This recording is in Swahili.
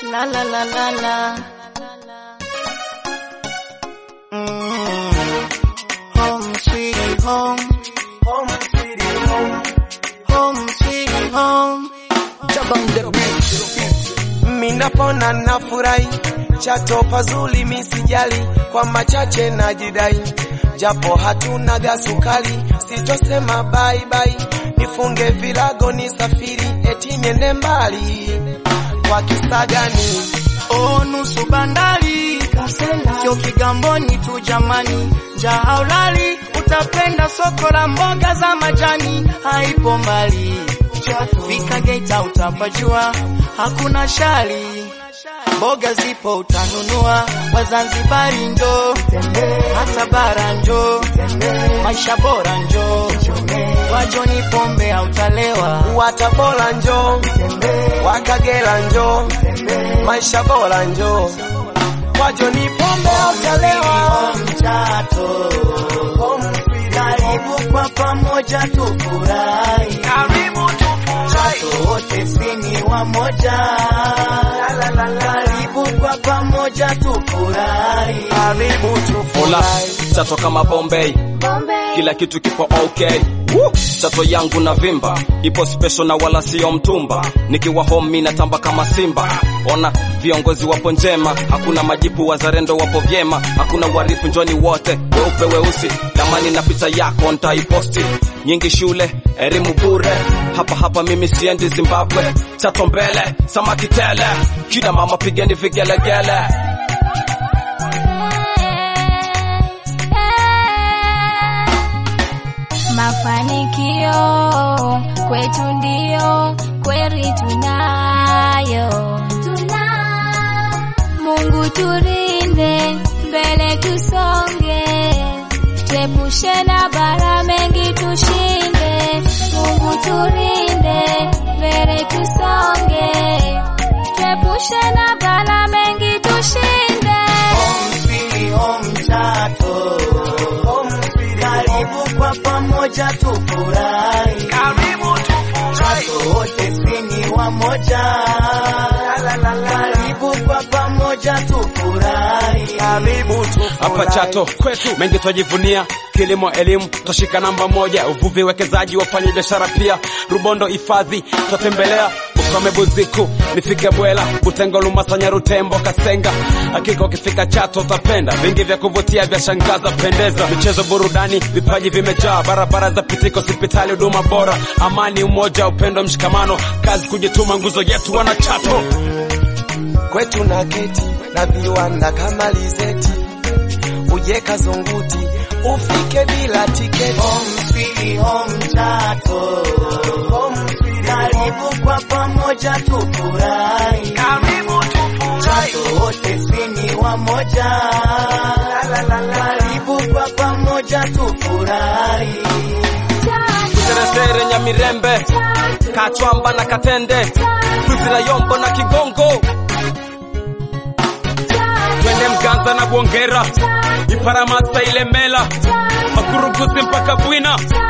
La la la la la. Mm. Home sweet home. Home sweet home. Home sweet home. Jabang the beat. Minapona nafurahi, Chato pazuli misijali, kwa machache najidai, japo hatuna gasukali, sitosema bye bye, nifunge vilago nisafiri, eti niende mbali kwa kisa gani? Oh, nusu bandari sio Kigamboni tu jamani, njaa haulali, utapenda soko la mboga za majani, haipo mbali. Fika Geita utapajua, hakuna shari, mboga zipo utanunua. Wazanzibari njo, hata bara njo, maisha bora njo, wajoni pombe hautalewa. Watabora njo, Wakagera njo, maisha bora njo, wajoni pombe utalewa. Mchato, karibu kwa pamoja tufurahi, Karibu tufurahi. Chato wote sini wamoja, karibu kwa pamoja tufurahi. Karibu Ola, tufurahi. Chato kama Bombay, kila kitu kipo okay. Woo! Chato yangu na vimba ipo special na wala sio mtumba, nikiwa home mimi natamba kama simba. Ona viongozi wapo njema, hakuna majipu, wazalendo wapo vyema, hakuna warifu, njoni wote weupe weusi, tamani na picha yako nitaiposti. Nyingi shule elimu bure, hapa hapa mimi siendi Zimbabwe. Chato mbele, samaki tele, kina mama pigeni vigelegele. Mafanikio kwetu ndio kweli tunayo, Mungu turinde, mbele tusonge, tuepushe na bara mengi tushinde. Mungu turinde, mbele tusonge, tuepushe na bara mengi tushinde. Home sweet home Chato, karibu kwa pamoja tufurahi, Karibu tufurahi. Chato wote sini wamoja, karibu kwa pamoja tufurahi. Karibu hapa tufurahi. Chato kwetu mengi twajivunia, kilimo, elimu twashika namba moja, uvuvi, wekezaji, wafanya biashara pia, Rubondo hifadhi twatembelea, Ukome, Buziku, nifike Bwela, Butengo, Lumasa, Nyarutembo, Kasenga. Hakika ukifika Chato utapenda, vingi vya kuvutia vya shangaza, pendeza, michezo, burudani, vipaji vimejaa, barabara za pitiko, hospitali, huduma bora, amani, umoja, upendo, mshikamano, kazi, kujituma, nguzo yetu wana Chato. kwetu na keti na viwanda kama Lizeti, uje Kazunguti ufike bila tiketi. Home sweet home Chato, karibu kwa pamoja tufurahi, Karibu tufurahi. Chato wote sini wamoja, karibu kwa pamoja tufurahi. Kuseresere, Nyamirembe, Kachwamba na Katende, Kuzira, Yombo na Kigongo, twende Mganza na Bwongera, Iparamasa, Ilemela, Makurugusi mpaka Bwina,